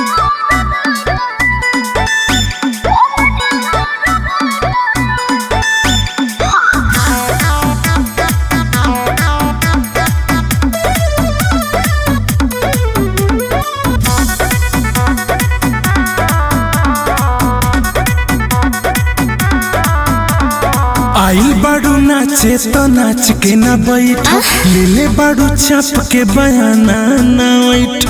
आइल बाड़ू नाचे तो नाच के ना बैठ ले ले बाड़ू छाप के बयाना ना बैठ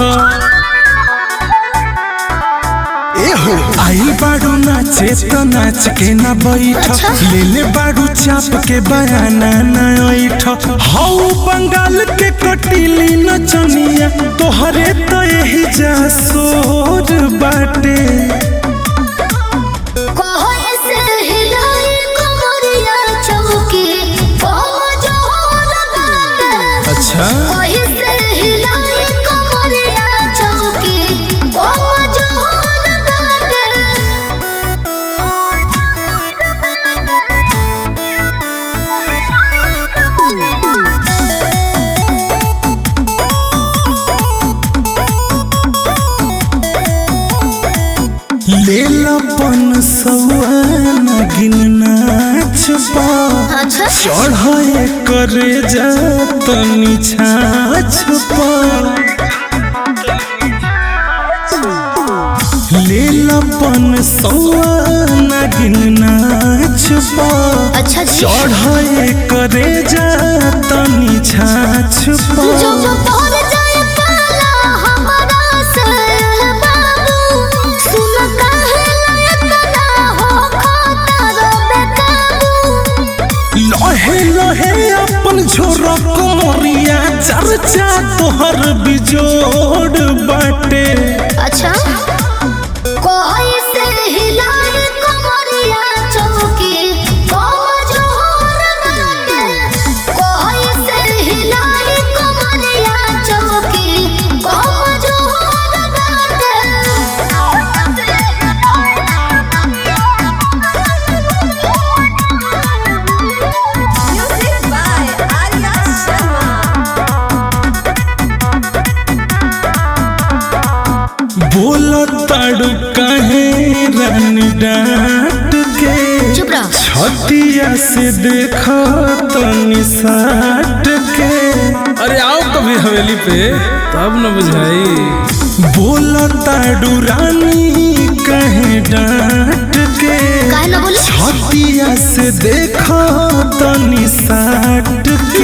एहो आइल बाड़ू नाचे तो नाच के ना बैठ ले ले बाड़ू छाप के बयाना ना बैठ हौ बंगाल के कटीली नचनिया तोहरे तो यही जा सोर बाटे कोई से हिलाई कमरिया चौकी कोम जोर बाटे अच्छा कोई से हिलाई कमरिया चौकी कोम जोर लेलपन सौआन गिन नाच पा अच्छा चढ़े करे जा तनी छाछ पा लेलपन सौआन गिन नाच पा अच्छा जी चढ़े करे जा तनी छाछ पा जो जो तोर जाए पाला हमारा से बाबू सुन काहे लायक ना हो खाता बेकाबू लहे लहे अपन झोरक मोरिया चर्चा तोहर बिजोड़ बाटे अच्छा कोई से हिलाए कमरिया चौकी कोम जोर बाटे कोई से हिलाए कमरिया चौकी कोम जोर बाटे Music by Arya Sharma. बोलो ताड़ू कहे रन डांट के चुप रहो छतिया से देखो तनी साट के अरे आओ कभी हवेली पे तब न बुझाई बोलो ताड़ू रानी कहे डांट के काहे ना बोले छतिया से देखो तनी साट के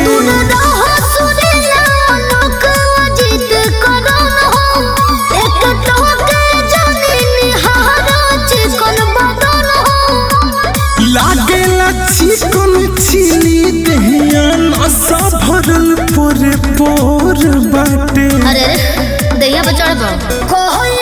लागेला चिकन चिली दहिया नशा भरल पोरे पोर बाटे अरे दैया पे चढ़ पाओ कोई